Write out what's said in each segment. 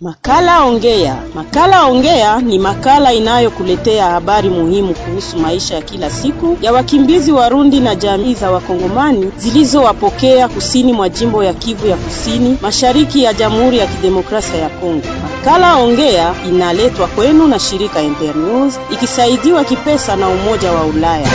Makala Ongea. Makala Ongea ni makala inayokuletea habari muhimu kuhusu maisha ya kila siku ya wakimbizi Warundi na jamii za Wakongomani zilizowapokea kusini mwa jimbo ya Kivu ya Kusini, mashariki ya Jamhuri ya Kidemokrasia ya Kongo. Makala Ongea inaletwa kwenu na shirika Internews ikisaidiwa kipesa na Umoja wa Ulaya.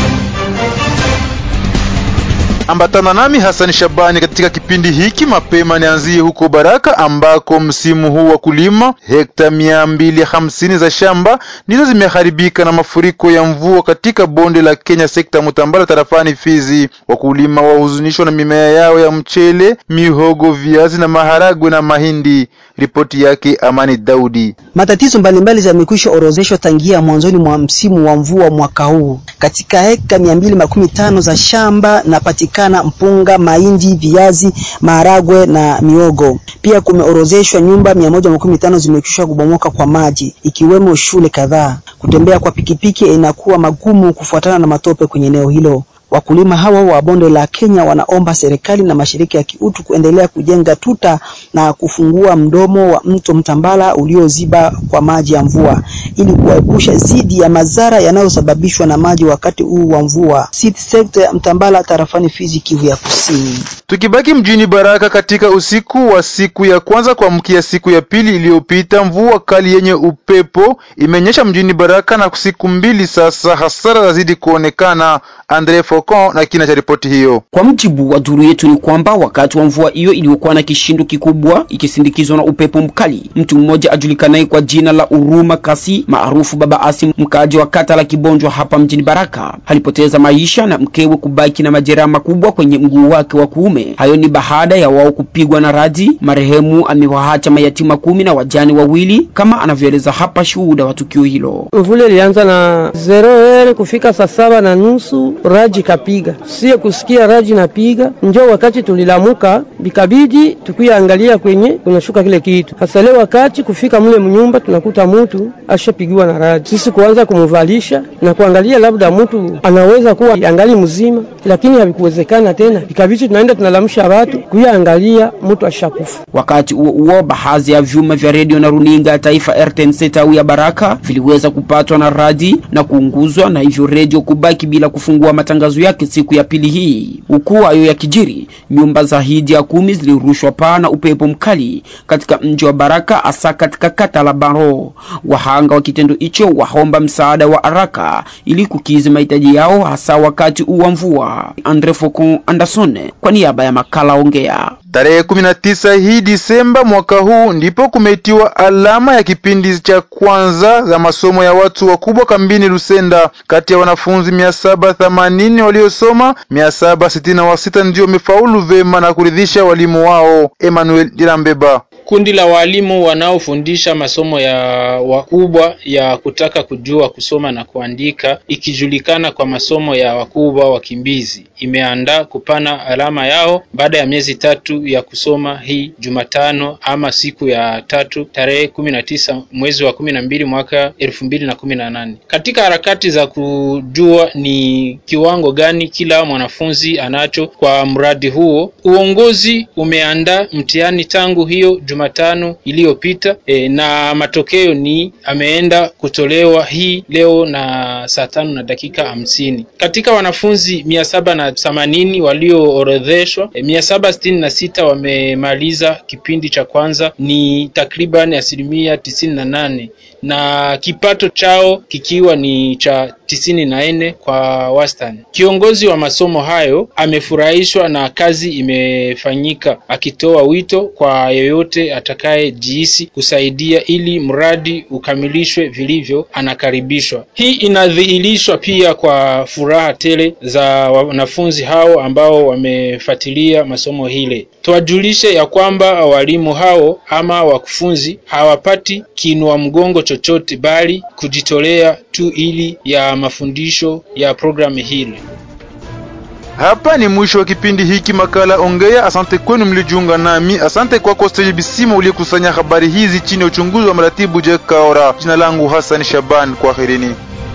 Ambatana nami Hasani Shabani katika kipindi hiki. Mapema nianzie huko Baraka ambako msimu huu wa kulima hekta mia mbili hamsini za shamba ndizo zimeharibika na mafuriko ya mvua katika bonde la Kenya, sekta Mutambala, tarafani Fizi. Wakulima wahuzunishwa na mimea yao ya mchele, mihogo, viazi na maharagwe na mahindi. Ripoti yake Amani Daudi. Matatizo mbalimbali yamekwisha orozeshwa tangia mwanzoni mwa msimu wa mvua mwaka huu. Katika hekta mia mbili makumi tano za shamba napatikana mpunga, mahindi, viazi, maharagwe na miogo. Pia kumeorozeshwa nyumba mia moja makumi tano zimekwisha kubomoka kwa maji, ikiwemo shule kadhaa. Kutembea kwa pikipiki inakuwa magumu kufuatana na matope kwenye eneo hilo. Wakulima hawa wa bonde la Kenya wanaomba serikali na mashirika ya kiutu kuendelea kujenga tuta na kufungua mdomo wa mto Mtambala ulioziba kwa maji ya mvua ili kuwaepusha dhidi ya madhara yanayosababishwa na maji wakati huu wa mvua. City sector ya Mtambala tarafani Fizi, Kivu ya Kusini. Tukibaki mjini Baraka katika usiku wa siku ya kwanza kuamkia siku ya pili iliyopita, mvua kali yenye upepo imenyesha mjini Baraka na siku mbili sasa, hasara zazidi kuonekana. Andre Focon na kina cha ripoti hiyo. Kwa mjibu wa duru yetu ni kwamba wakati wa mvua hiyo iliyokuwa na kishindo kikubwa ikisindikizwa na upepo mkali, mtu mmoja ajulikanaye kwa jina la Uruma Kasi maarufu Baba Asi, mkaaji wa kata la Kibonjwa hapa mjini Baraka, alipoteza maisha na mkewe kubaki na majeraha makubwa kwenye mguu wake wa kuume. Hayo ni baada ya wao kupigwa na radi. Marehemu amewaacha mayatima kumi na wajane wawili, kama anavyoeleza hapa shuhuda wa tukio hilo. Mvula ilianza na zero ere kufika saa saba na nusu raji kapiga, sie kusikia raji napiga, njo wakati tulilamuka, bikabidi tukuyaangalia kwenye kunashuka kile kitu. Hasa leo wakati kufika mule mnyumba tunakuta mutu ashapigiwa na raji, sisi kuanza kumuvalisha na kuangalia labda mutu anaweza kuwa angali mzima, lakini havikuwezekana tena, bikabidi tunaenda tunalamusha watu kuyaangalia mutu ashakufa. Wakati huo huo, baadhi ya vyuma vya redio na runinga ya taifa RTNC tawi ya Baraka viliweza kupatwa na radi na kuunguzwa, na hivyo redio kubaki bila kufungua matangazo yake siku ya pili hii. Huku hayo ya kijiri, nyumba zaidi ya kumi zilirushwa paa na upepo mkali katika mji wa Baraka, hasa katika kata la Baro. Wahanga wa kitendo hicho waomba msaada wa haraka ili kukizi mahitaji yao, hasa wakati huu wa mvua. Andre Focon Anderson kwa niaba ya makala Ongea. Tarehe 19 hii Disemba mwaka huu ndipo kumetiwa alama ya kipindi cha kwanza za masomo ya watu wakubwa kambini Lusenda. Kati ya wanafunzi mia saba themanini waliosoma, mia saba sitini na sita ndio wamefaulu vema na kuridhisha walimu wao. Emmanuel Dirambeba Kundi la walimu wanaofundisha masomo ya wakubwa ya kutaka kujua kusoma na kuandika ikijulikana kwa masomo ya wakubwa wakimbizi imeandaa kupana alama yao baada ya miezi tatu ya kusoma hii Jumatano ama siku ya tatu tarehe kumi na tisa mwezi wa kumi na mbili mwaka elfu mbili na kumi na nane. Katika harakati za kujua ni kiwango gani kila mwanafunzi anacho kwa mradi huo, uongozi umeandaa mtihani tangu hiyo Jumatano iliyopita e, na matokeo ni ameenda kutolewa hii leo na saa tano na dakika hamsini. Katika wanafunzi mia saba na themanini walioorodheshwa e, mia saba sitini na sita wamemaliza kipindi cha kwanza, ni takriban asilimia tisini na nane na kipato chao kikiwa ni cha tisini na nne kwa wastani. Kiongozi wa masomo hayo amefurahishwa na kazi imefanyika, akitoa wito kwa yeyote atakayejihisi kusaidia ili mradi ukamilishwe vilivyo, anakaribishwa. Hii inadhihirishwa pia kwa furaha tele za wanafunzi hao ambao wamefuatilia masomo hile. Tuwajulishe ya kwamba walimu hao ama wakufunzi hawapati kinua mgongo chochote, bali kujitolea tu ili ya mafundisho ya programu hili. Hapa ni mwisho wa kipindi hiki makala Ongea. Asante kwenu mlijiunga nami. Asante kwako Steji Bisima uliyekusanya habari hizi chini ya uchunguzi wa mratibu Jack Kaora. Jina langu Hassan Shaban, kwaherini.